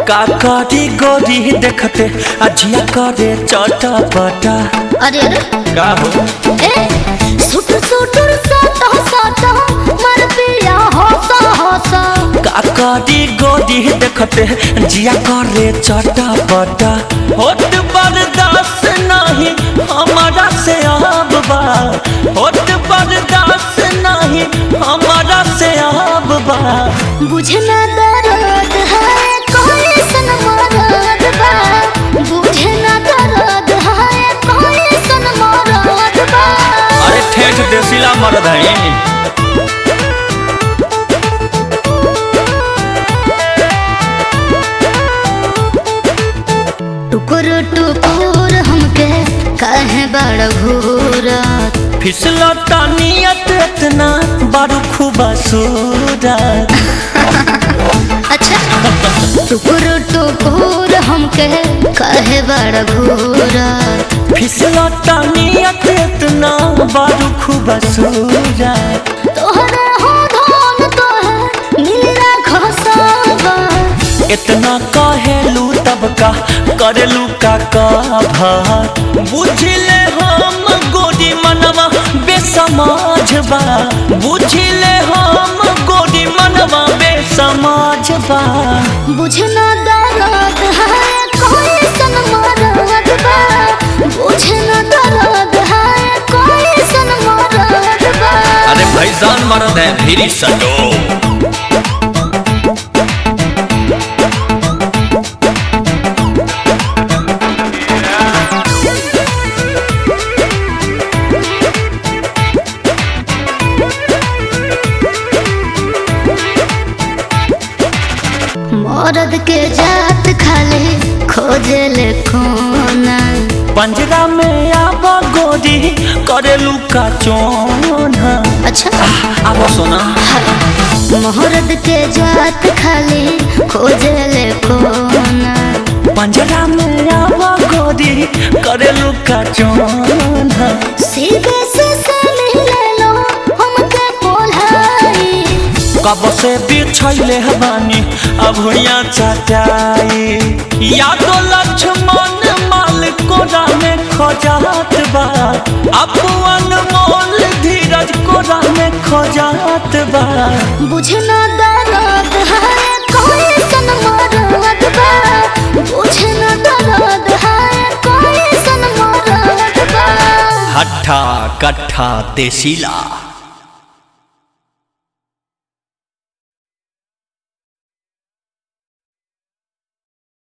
का करी गोरी देखते अजिया करे चटपटा अरे अरे का हो ए सुट सुटुर साटा साटा मर पिया होसा होसा का करी गोरी देखते जिया करे चटपटा होत बर्दाश्त नहीं हमारा से अब बा होत बर्दाश्त नहीं हमारा से अब बा बुझे ना दर्द है कोई सन मरद बा बुझे ना दर्द है कोई सन मरद बा अरे ठेठ देसीला मर्द है टुकुर टुकुर हमके कहे बड़ घूरत फिसलता नियत इतना बारू खूबा सूरत अच्छा टुकुर टुकुर हमके कहे बड़ घूरत फिसलता नियत इतना बारू खूबा सूरत तोहरे हो धन तोहे मिलरा खसाबा इतना कहेलू तब का करेलू का कभर बुझले हम गोरी मनवा बेसमाज बा बुझले हम गोरी मनवा बेसमाज बा बुझे ना दर्द है कोई सन मरद बा बुझे ना दर्द है कोई सन मरद बा अरे भैसान मर्द है फिर सटो मरद के जात खाली खोजे ले कोना पंजरा में आब गोरी करेलू का चोना अच्छा आब सोना मरद के जात खाली खोजे ले कोना पंजरा में आब गोरी करेलू का चोना सीधे से से मिले लो हमके पोलाई कब से बिछैले बानी अब हुइया चटाई या तो लक्ष्मण माल कोरा में खोजात बा अपन मोल धीरज कोरा में खोजात बा बुझे ना दर्द है कोई सन मरद बा बुझे ना दर्द है कोई सन मरद बा हट्ठा कट्ठा देसीला